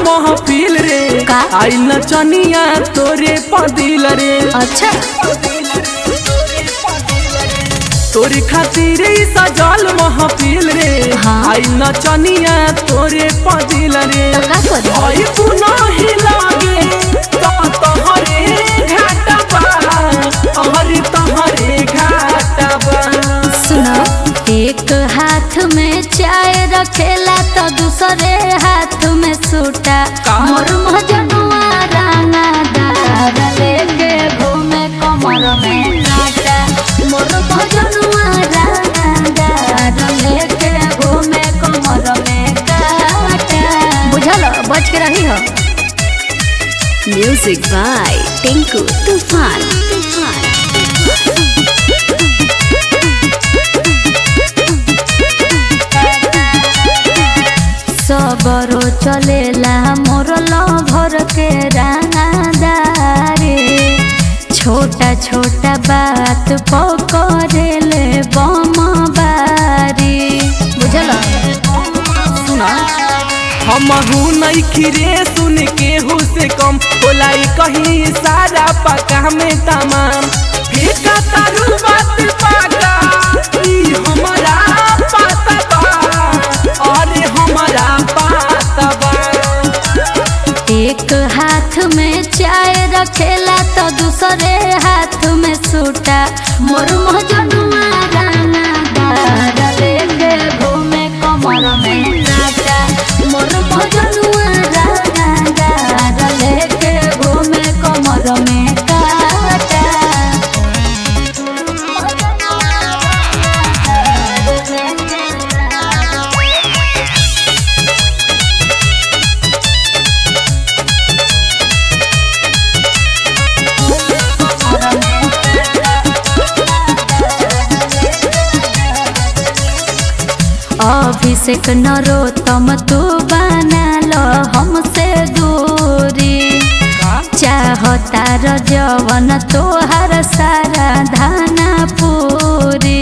महफिल रे का? आइल नचनिया तोरे पदिल रे अच्छा तोरे खातिर ई सजल महफिल रे हाँ। आइल नचनिया तोरे पदिल रे तो का करी आई पुनः ही लागे तो तोहरे घाटबा हरी तोहरे घाटबा सुनो एक हाथ में चाय रखेला तो दूसरे हाथ में सूटा का? मोर मजनुआ राना दार लेके घूमे कमर में काटा मोर मजनुआ राना दार लेके घूमे कमर में काटा बुझल बच के रही हो Music by Tinku Tufan. Tufan. सबरो चलेला मोर लभर के रानादारी छोटा छोटा बात पकड़ेले बमबारी बुझल सुना हम नहीं खिरे सुन के हु से कम बोलाई कहीं सारा पका में तमाम फेंका तारू बात पाका ई हमारा पाता बा अरे हमारा पाता बा एक हाथ में चाय रखेला तो दूसरे हाथ में सूटा मोर मजनुआ रानादार लेके घूमे कमर में काटा मोर मजनुआ रानादार लेके घूमे कमर में काटा अभिषेक नरोत्तम तू बना लो हमसे दूरी चाहता र जवन तोहर सारा धाना पूरी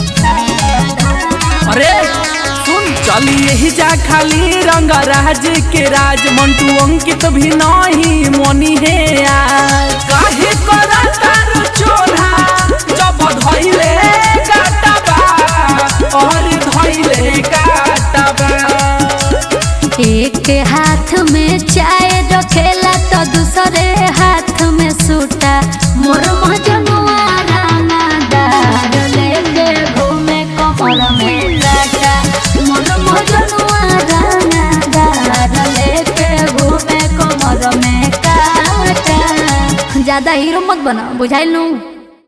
अरे सुन चली यही जा खाली रंग राज के राज मंटू अंकित भी नहीं मोनी है आज काहे करा तारू चोरा जब धइले काटबा और धइले काटबा एक हाथ में चाय रखेला तो दूसरे हाथ में सूटा मोर मजनुआ रानादार लेके घूमे कमर में काटा मोर मजनुआ रानादार लेके घूमे कमर में काटा ज्यादा हीरो मत बना बुझाइल नू